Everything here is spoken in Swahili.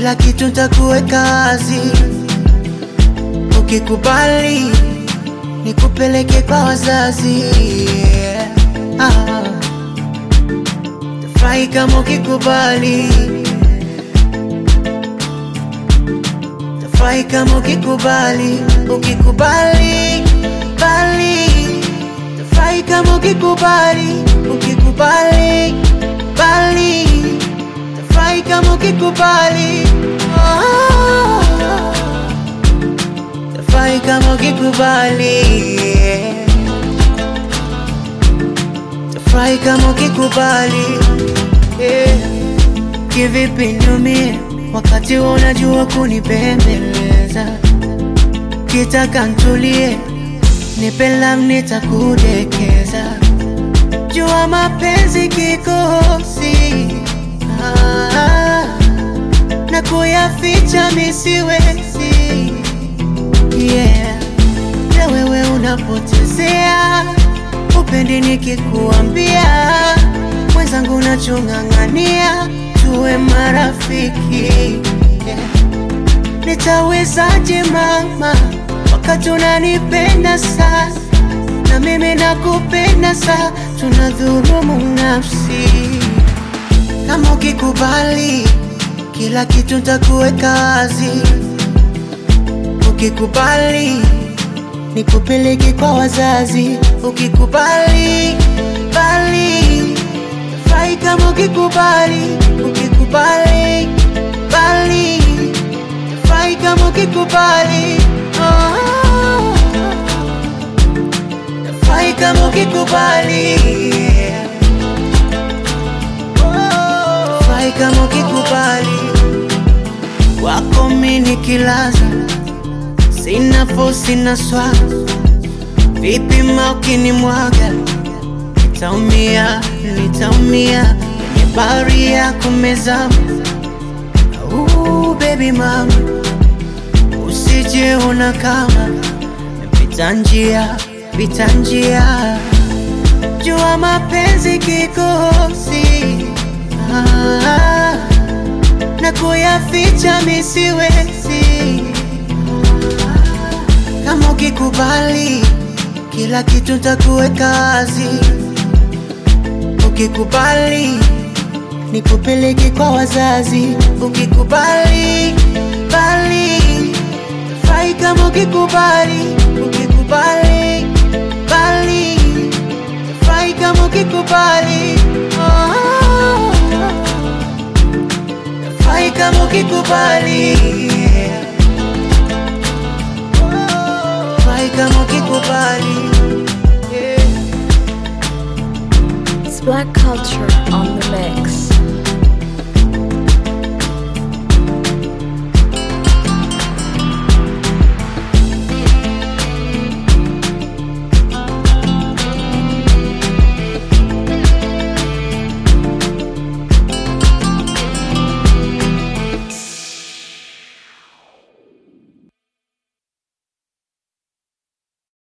kila kitu ntakuweka wazi, ukikubali nikupeleke kwa wazazi yeah. ah. Tafurahi kama ukikubali, tafurahi kama ukikubali, ukikubali bali, tafurahi kama ukikubali, ukikubali bali, tafurahi kama ukikubali oh. Tafurahi kama ukikubali yeah. Tafurahi kama ukikubali yeah. Kivipi niumie wakati unajua kunipembeleza, kitaka ntulie, nipe lam nitakudekeza, jua mapenzi kikosi ah, na kuyaficha misiwezi yeah. Na wewe unapotezea upendi nikikuambia, mwenzangu nachong'ang'ania tuwe marafiki yeah. Nitawezaje mama, wakati unanipenda sana na mimi nakupenda sana, tunadhulumu nafsi. Kama ukikubali, kila kitu ntakuweka wazi ukikubali nikupeleke kwa wazazi, ukikubali bali tafurahi kama ukikubali, ukikubali bali tafurahi kama ukikubali oh. Tafurahi kama ukikubali oh. Tafurahi kama ukikubali wako mimi nikilaza Sina fo sina swag, vipi ma ukinimwaga, nitaumia, nitaumia kwenye bahari ya kumezama. Uh, baby mama, usije ona kama pita njia, pita njia, jua mapenzi kikosi ah, na kuyaficha misiwezi kama ukikubali, kila kitu ntakuweka wazi. Ukikubali, nikupeleke kwa wazazi. Ukikubali bali, tafurahi kama ukikubali, ukikubali bali, tafurahi kama ukikubali oh. Tafurahi kama ukikubali Tafurahi kama ukikubali yeah. It's Black Culture on the mix.